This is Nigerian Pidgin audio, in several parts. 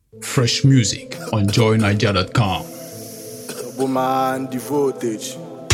Fresh music on joyniger.com. Woman, the voltage.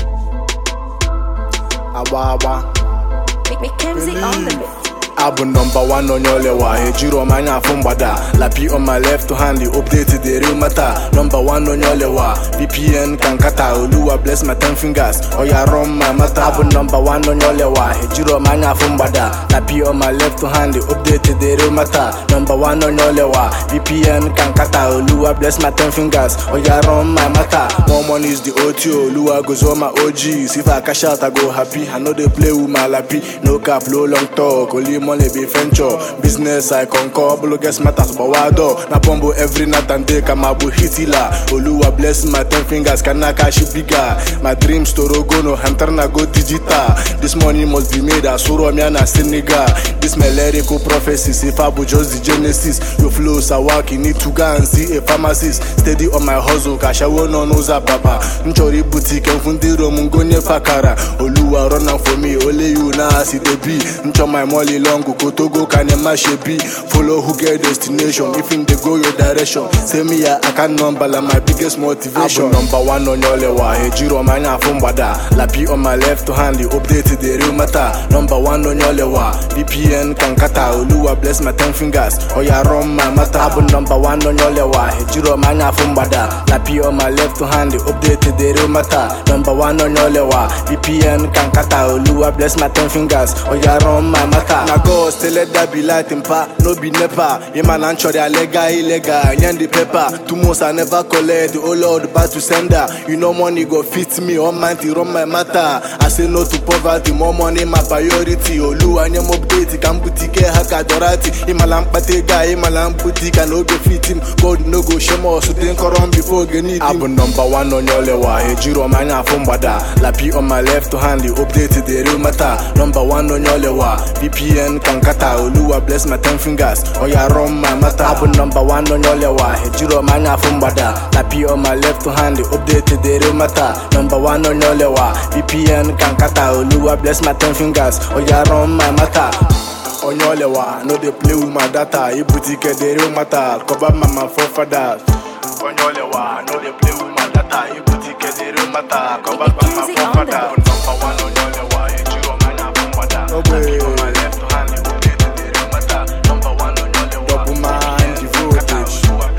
Awa awa. Mackenzie on the beat. Abụ nọmba one onye olewa ejiri m anya afụ mgbada lapi on my left hand the update the real matter nọmba one onye olewa VPN ka nkata oluwa bless my ten fingers oya run my matter abụ nọmba one onye olewa ejiri m anya afụ mgbada lapi on my left hand the update the real matter nọmba one onye olewa VPN ka nkata oluwa bless my ten fingers oya run my matter more money is the OT oluwa goes all my OGs if I cash out I go happy I no dey play with my lapi no cap no long talk only money be venture business I concur bolo get matters but why door na pombo every night and day kamabu hitila oluwa bless my ten fingers kana cash bigger my dreams to rogono hunter na go digital this money must be made asuro mi na senegal this my lyrical prophecies if I be just the genesis your flow sawaki need to go and see a pharmacist steady on my hustle kashawo no n'ụzọ papa nchọrọ ibute ike mfu ndị rom ngonye fakara oluwa run am for me only you na as e dey be nchọ my money long kotogo ka nema shebi follow who get destination if him dey go your direction say me ya account number la my biggest motivation. abụ number one onye olewa ejiro m anya afụ mgbada lapi on my left hand the update the real matter number one onye olewa vpn ka nkata oluwa bless my ten fingers oya run my matter abụ number one onye olewa ejiro m anya afụ mgbada lapi on my left hand the update the real matter number one onye olewa vpn ka nkata oluwa bless my ten fingers oya run my matter na god still let that be light mpa no be nepa ịma na nchọrọ ya lega ilega nye the paper two months i never collect the oh lord back to sender you know money go fit me almighty run my matter i say no to poverty more money my priority oluwa nye m update ka m butike ha ka dorati ịmala mkpata ego a ịmala mbuti ka na oge fit m god no go show m ọsụ dị nkọrọ m before oge need abụ nọmba one onye olewa ejiri m anya afụ mgbada lapi on my left hand the update the real matter number one onye olewa vpn ka nkata oluwa bless my ten fingers oya run my matter abụ nọmba one onye olewa ejiri m anya afụ mgbada lapi on my left hand the update the real matter number one onye olewa vpn ka nkata oluwa bless my ten fingers oya run my matter onye olewa no dey play with my data ibute ike the real matter cover mama forefathers onye olewa no dey play with my data ibute ike the real matter cover mama Easy on the forefathers number one onye olewa ejiri m anya afụ mgbada lapi on my left hand the update the real matter number one onye olewa double man the voltage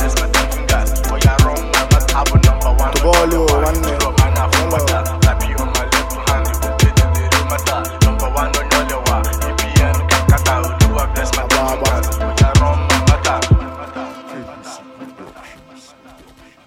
Tobolo, one name. Ababa.